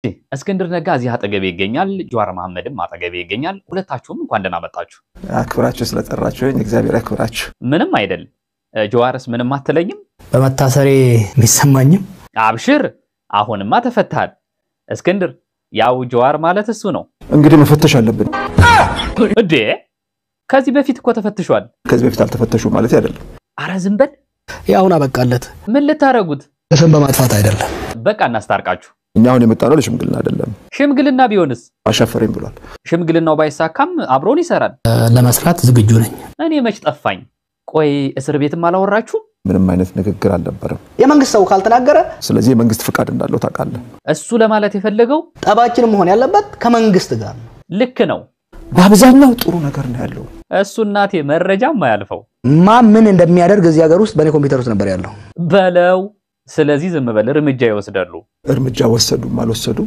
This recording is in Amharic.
እስክንድር ነጋ እዚህ አጠገቤ ይገኛል። ጀዋር መሐመድም አጠገቤ ይገኛል። ሁለታችሁም እንኳን ደህና መጣችሁ። አክብራችሁ ስለጠራችሁ እግዚአብሔር ያክብራችሁ። ምንም አይደል። ጀዋርስ ምንም አትለኝም? በመታሰሬ የሚሰማኝም አብሽር፣ አሁንማ ተፈታሃል። እስክንድር ያው ጀዋር ማለት እሱ ነው እንግዲህ መፈተሽ አለብን። እንዴ? ከዚህ በፊት እኮ ተፈትሿል። ከዚህ በፊት አልተፈተሹ ማለት አይደለም። አረ ዝም በል። ያሁን አበቃለት። ምን ልታረጉት? ስም በማጥፋት አይደለም። በቃ እናስታርቃችሁ። እኛ አሁን የመጣነው ለሽምግልና አይደለም። ሽምግልና ቢሆንስ? አሻፈረኝ ብሏል። ሽምግልናው ባይሳካም አብሮን ይሰራል። ለመስራት ዝግጁ ነኝ። እኔ መች ጠፋኝ። ቆይ እስር ቤትም አላወራችሁም? ምንም አይነት ንግግር አልነበረም። የመንግስት ሰው ካልተናገረ ስለዚህ የመንግስት ፍቃድ እንዳለው ታውቃለህ። እሱ ለማለት የፈለገው ጠባችን መሆን ያለበት ከመንግስት ጋር ነው። ልክ ነው። በአብዛኛው ጥሩ ነገር ነው ያለው። እሱ እናቴ መረጃም አያልፈው ማ ምን እንደሚያደርግ እዚህ ሀገር ውስጥ በእኔ ኮምፒውተር ውስጥ ነበር ያለው። በለው። ስለዚህ ዝም በል፣ እርምጃ ይወስዳሉ። እርምጃ ወሰዱም አልወሰዱም